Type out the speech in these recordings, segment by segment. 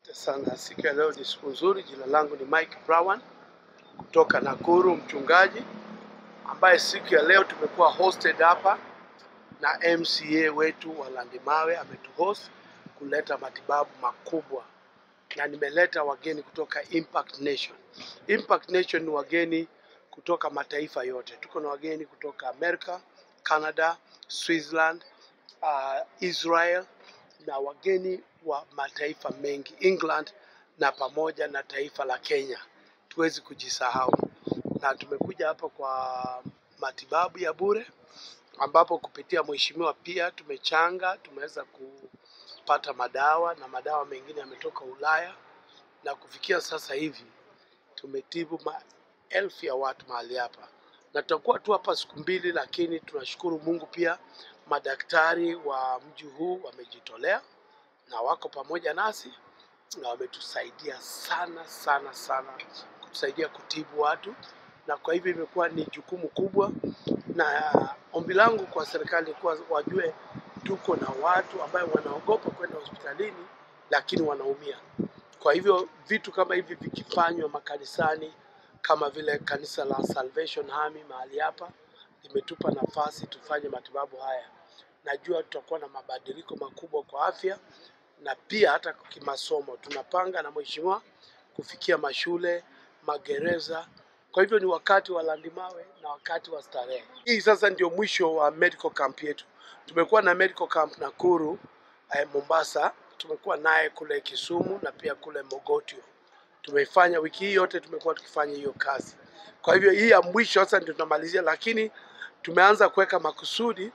Asante sana. Siku ya leo ni siku nzuri. Jina langu ni Mike Brown kutoka Nakuru, mchungaji ambaye siku ya leo tumekuwa hosted hapa na MCA wetu wa Landimawe ametuhost kuleta matibabu makubwa, na nimeleta wageni kutoka Impact Nation. Impact Nation ni wageni kutoka mataifa yote. Tuko na wageni kutoka Amerika, Canada, Switzerland, uh, Israel na wageni wa mataifa mengi England na pamoja na taifa la Kenya. Tuwezi kujisahau, na tumekuja hapa kwa matibabu ya bure, ambapo kupitia mheshimiwa pia tumechanga, tumeweza kupata madawa na madawa mengine yametoka Ulaya, na kufikia sasa hivi tumetibu maelfu ya watu mahali hapa, na tutakuwa tu hapa siku mbili, lakini tunashukuru Mungu pia madaktari wa mji huu wamejitolea na wako pamoja nasi na wametusaidia sana sana sana kutusaidia kutibu watu, na kwa hivyo imekuwa ni jukumu kubwa, na ombi langu kwa serikali kuwa wajue tuko na watu ambayo wanaogopa kwenda hospitalini lakini wanaumia. Kwa hivyo vitu kama hivi vikifanywa makanisani kama vile kanisa la Salvation Army mahali hapa limetupa nafasi tufanye matibabu haya. Najua tutakuwa na mabadiliko makubwa kwa afya na pia hata kimasomo. Tunapanga na mheshimiwa kufikia mashule, magereza. Kwa hivyo ni wakati wa Landimawe na wakati wa starehe. Hii sasa ndio mwisho wa medical camp yetu. Tumekuwa na medical camp Nakuru, eh, Mombasa, tumekuwa naye kule Kisumu na pia kule Mogotio. Tumeifanya wiki hii yote, tumekuwa tukifanya hiyo kazi. Kwa hivyo hii ya mwisho sasa ndio tunamalizia, lakini tumeanza kuweka makusudi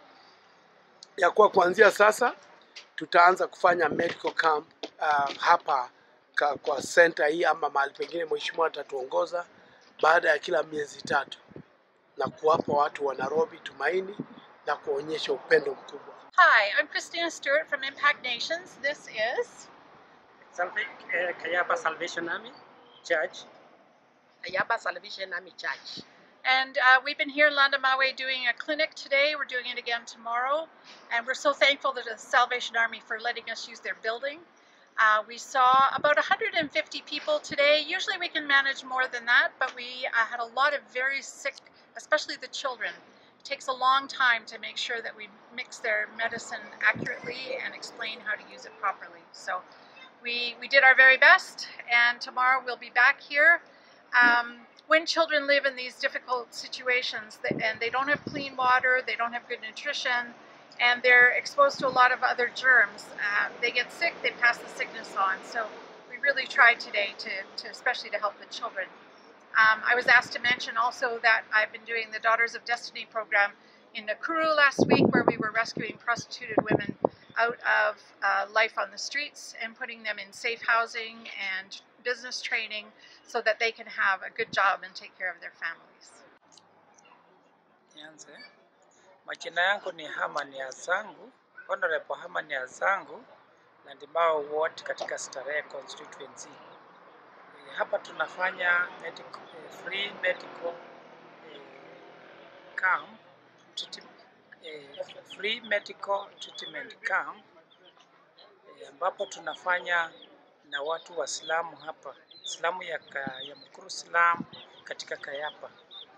ya kuwa kuanzia sasa tutaanza kufanya medical camp uh, hapa ka, kwa center hii ama mahali pengine mheshimiwa atatuongoza baada ya kila miezi tatu na kuwapa watu wa Nairobi tumaini na kuonyesha upendo mkubwa. Hi, I'm Christina Stewart from Impact Nations. This is Salve, uh, Kayaba Salvation Army Church. Ayaba Salvation Army Church. and uh, we've been here in Landamawe doing a clinic today. We're doing it again tomorrow, and we're so thankful to the Salvation Army for letting us use their building. Uh, we saw about 150 people today. Usually we can manage more than that, but we uh, had a lot of very sick, especially the children. It takes a long time to make sure that we mix their medicine accurately and explain how to use it properly. So we, we did our very best, and tomorrow we'll be back here. Um, when children live in these difficult situations th- and they don't have clean water, they don't have good nutrition, and they're exposed to a lot of other germs, uh, they get sick, they pass the sickness on. So we really tried today to, to especially to help the children. Um, I was asked to mention also that I've been doing the Daughters of Destiny program in Nakuru last week, where we were rescuing prostituted women out of uh, life on the streets and putting them in safe housing and business training so that they can have a good job and take care of their families. Nianze. Majina yangu ni Hamani Azangu, Honorable Hamani Azangu, Landimao Ward katika Starehe constituency. E, hapa tunafanya medical, e, free medical e, camp, treat- e, free medical treatment camp e, ambapo tunafanya na watu wa Islamu hapa, Islamu ya, ka, ya Mkuru Islam katika Kayapa.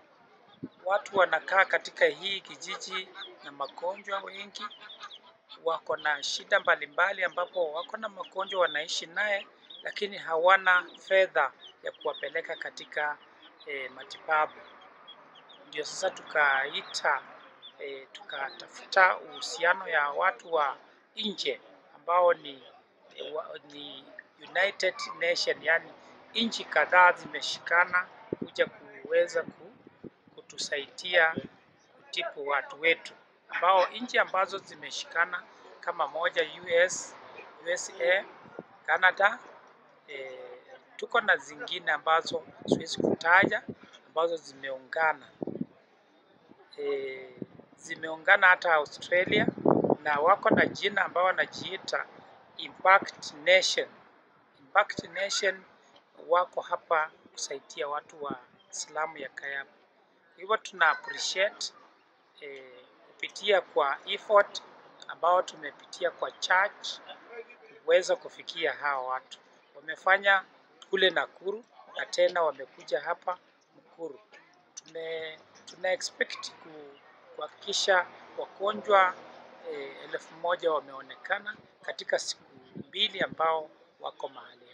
Watu wanakaa katika hii kijiji na magonjwa wengi, wako na shida mbalimbali, ambapo wako na magonjwa wanaishi naye, lakini hawana fedha ya kuwapeleka katika e, matibabu. Ndio sasa tukaita e, tukatafuta uhusiano ya watu wa nje ambao ni, wa, ni United Nation, yani nchi kadhaa zimeshikana kuja kuweza ku, kutusaidia kutibu watu wetu, ambao nchi ambazo zimeshikana kama moja US, USA, Canada, e, tuko na zingine ambazo siwezi kutaja ambazo zimeungana e, zimeungana hata Australia na wako na jina ambao wanajiita Impact Nation. Impact Nation wako hapa kusaidia watu wa Islamu ya Kayaba. Hivyo tuna appreciate eh, kupitia kwa effort ambao tumepitia kwa church kuweza kufikia hawa watu. Wamefanya kule Nakuru na tena wamekuja hapa Mkuru. Tume, tuna expect ku- kuhakikisha wagonjwa eh, elfu moja wameonekana katika siku mbili ambao wako mahali